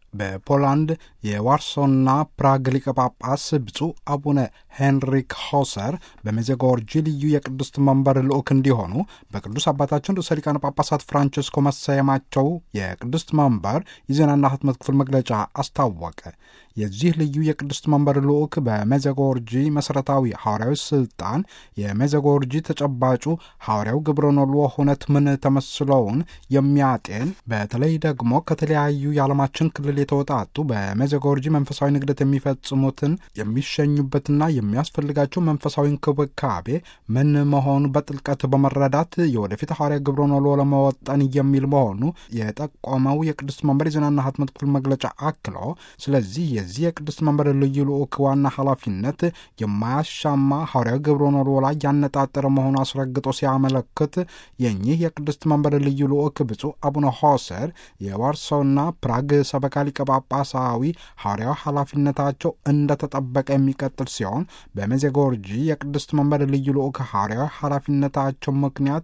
በፖላንድ የዋርሶና ፕራግ ሊቀ ጳጳስ ብፁዕ አቡነ ሄንሪክ ሆሰር በሜዜጎርጂ ልዩ የቅድስት መንበር ልዑክ እንዲሆኑ በቅዱስ አባታችን ርዕሰ ሊቃነ ጳጳሳት ፍራንቸስኮ መሰየማቸው የቅድስት መንበር የዜናና ሕትመት ክፍል መግለጫ አስታወቀ። የዚህ ልዩ የቅድስት መንበር ልዑክ በሜዜጎርጂ መሠረታዊ ሐዋርያዊ ሥልጣን የሜዜጎርጂ ተጨባጩ ሐዋርያው ግብረ ኖሎ ሁነት ምን ተመስለውን የሚያጤን በተለይ ደግሞ ከተለያዩ የዓለማችን ክልል የተወጣጡ በሜዜጎርጂ መንፈሳዊ ንግደት የሚፈጽሙትን የሚሸኙበትና የሚያስፈልጋቸው መንፈሳዊ እንክብካቤ ምን መሆኑ በጥልቀት በመረዳት የወደፊት ሐዋርያ ግብረ ኖሎ ለመወጠን የሚል መሆኑ የጠቆመው የቅድስት መንበር የዜናና ሕትመት ክፍል መግለጫ አክሎ ስለዚህ የዚህ የቅድስት መንበር ልዩ ልዑክ ዋና ኃላፊነት የማያሻማ ሐዋርያዊ ግብረ ኖሎ ላይ ያነጣጠረ መሆኑ አስረግጦ ሲያመለክት የኚህ የቅድስት መንበር ልዩ ልዑክ ብፁዕ አቡነ ሆሰር የዋርሶና ፕራግ ሰበካ ሊቀ ጳጳሳዊ ሐዋርያዊ ኃላፊነታቸው እንደተጠበቀ የሚቀጥል ሲሆን በሜዜጎርጂ የቅድስት መንበር ልዩ ልዑክ ሐዋርያዊ ኃላፊነታቸው ምክንያት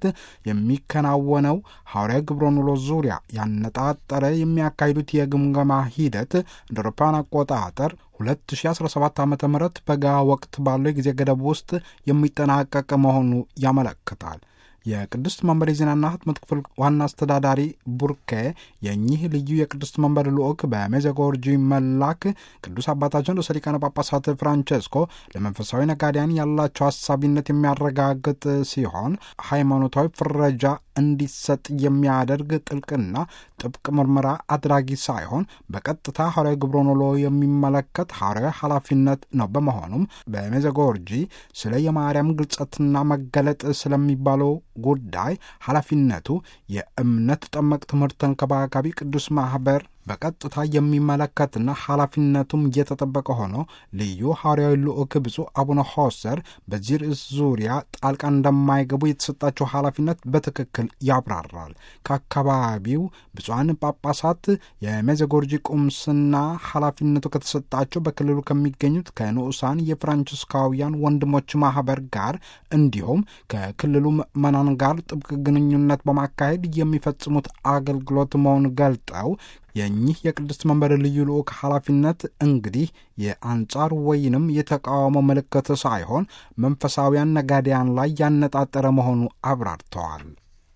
የሚከናወነው ሐዋርያዊ ግብረ ኖሎ ዙሪያ ያነጣጠረ የሚያካሂዱት የግምገማ ሂደት እንደ አውሮፓውያን አቆጣጠር 2017 ዓ ም በጋ ወቅት ባለው የጊዜ ገደብ ውስጥ የሚጠናቀቅ መሆኑ ያመለክታል። የቅድስት መንበር የዜናና ሕትመት ክፍል ዋና አስተዳዳሪ ቡርኬ የኚህ ልዩ የቅድስት መንበር ልዑክ በሜዜጎርጂ መላክ ቅዱስ አባታችን ርዕሰ ሊቃነ ጳጳሳት ፍራንቸስኮ ለመንፈሳዊ ነጋዴያን ያላቸው ሀሳቢነት የሚያረጋግጥ ሲሆን ሃይማኖታዊ ፍረጃ እንዲሰጥ የሚያደርግ ጥልቅና ጥብቅ ምርመራ አድራጊ ሳይሆን በቀጥታ ሐዋርያዊ ግብረ ኖሎ የሚመለከት ሐዋርያዊ ኃላፊነት ነው። በመሆኑም በሜዜጎርጂ ስለ የማርያም ግልጸትና መገለጥ ስለሚባለው ጉዳይ ኃላፊነቱ የእምነት ጠመቅ ትምህርት ተንከባካቢ ቅዱስ ማኅበር በቀጥታ የሚመለከትና ኃላፊነቱም እየተጠበቀ ሆኖ ልዩ ሐዋርያዊ ልዑክ ብፁዕ አቡነ ሆሰር በዚህ ርዕስ ዙሪያ ጣልቃ እንደማይገቡ የተሰጣቸው ኃላፊነት በትክክል ያብራራል። ከአካባቢው ብፁዓን ጳጳሳት የሜዜጎርጂ ቁምስና ኃላፊነቱ ከተሰጣቸው በክልሉ ከሚገኙት ከንዑሳን የፍራንቺስካውያን ወንድሞች ማኅበር ጋር እንዲሁም ከክልሉ ምዕመናን ጋር ጥብቅ ግንኙነት በማካሄድ የሚፈጽሙት አገልግሎት መሆኑን ገልጠው የኚህ የቅድስት መንበር ልዩ ልዑክ ኃላፊነት እንግዲህ የአንጻር ወይንም የተቃውሞ ምልክት ሳይሆን መንፈሳውያን ነጋዴያን ላይ ያነጣጠረ መሆኑ አብራርተዋል።